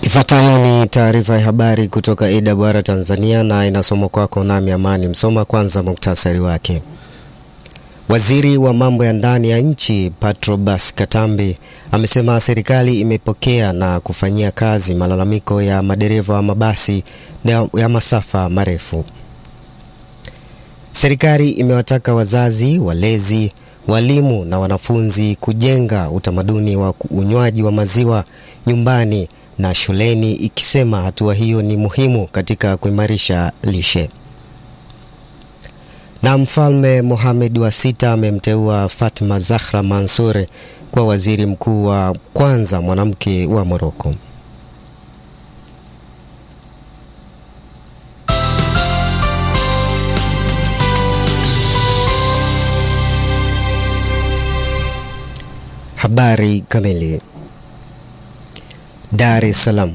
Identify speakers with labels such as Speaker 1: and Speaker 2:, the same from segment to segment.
Speaker 1: Ifuatayo ni taarifa ya habari kutoka AWR Tanzania na inasomwa kwako nami Amani Msoma. Kwanza muktasari wake. Waziri wa mambo ya ndani ya nchi Patrobas Katambi amesema serikali imepokea na kufanyia kazi malalamiko ya madereva wa mabasi ya masafa marefu. Serikali imewataka wazazi, walezi, walimu na wanafunzi kujenga utamaduni wa unywaji wa maziwa nyumbani na shuleni ikisema hatua hiyo ni muhimu katika kuimarisha lishe. Na Mfalme Mohamed wa sita amemteua Fatma Zahra Mansour kwa waziri mkuu wa kwanza mwanamke wa Moroko. Habari kamili. Dar es Salaam.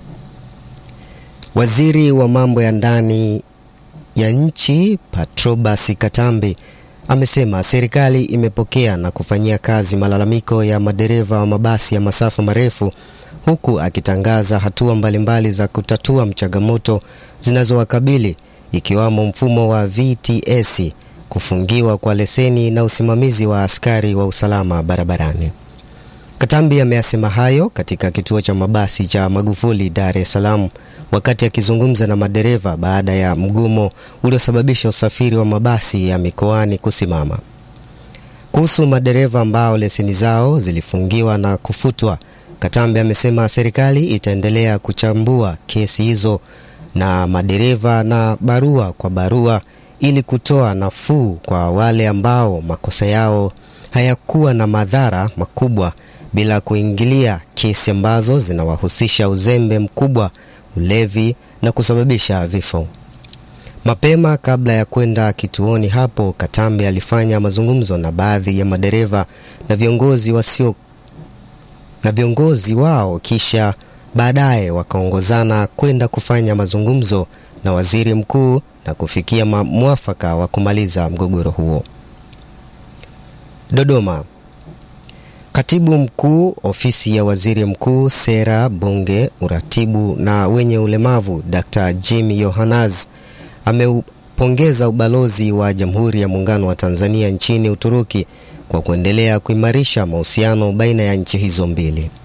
Speaker 1: Waziri wa mambo ya ndani ya nchi Patrobas Katambi amesema serikali imepokea na kufanyia kazi malalamiko ya madereva wa mabasi ya masafa marefu huku akitangaza hatua mbalimbali za kutatua changamoto zinazowakabili ikiwamo mfumo wa VTS, kufungiwa kwa leseni na usimamizi wa askari wa usalama barabarani. Katambi ameyasema hayo katika kituo cha mabasi cha Magufuli Dar es Salaam wakati akizungumza na madereva baada ya mgomo uliosababisha usafiri wa mabasi ya mikoani kusimama. Kuhusu madereva ambao leseni zao zilifungiwa na kufutwa, Katambi amesema serikali itaendelea kuchambua kesi hizo na madereva na barua kwa barua ili kutoa nafuu kwa wale ambao makosa yao hayakuwa na madhara makubwa bila kuingilia kesi ambazo zinawahusisha uzembe mkubwa, ulevi na kusababisha vifo. Mapema kabla ya kwenda kituoni hapo, Katambi alifanya mazungumzo na baadhi ya madereva na viongozi wasio na viongozi wao, kisha baadaye wakaongozana kwenda kufanya mazungumzo na waziri mkuu na kufikia mwafaka wa kumaliza mgogoro huo. Dodoma. Katibu mkuu ofisi ya waziri mkuu, sera, bunge, uratibu na wenye ulemavu, Dr. Jim Yohanaz ameupongeza ubalozi wa Jamhuri ya Muungano wa Tanzania nchini Uturuki kwa kuendelea kuimarisha mahusiano baina ya nchi hizo mbili.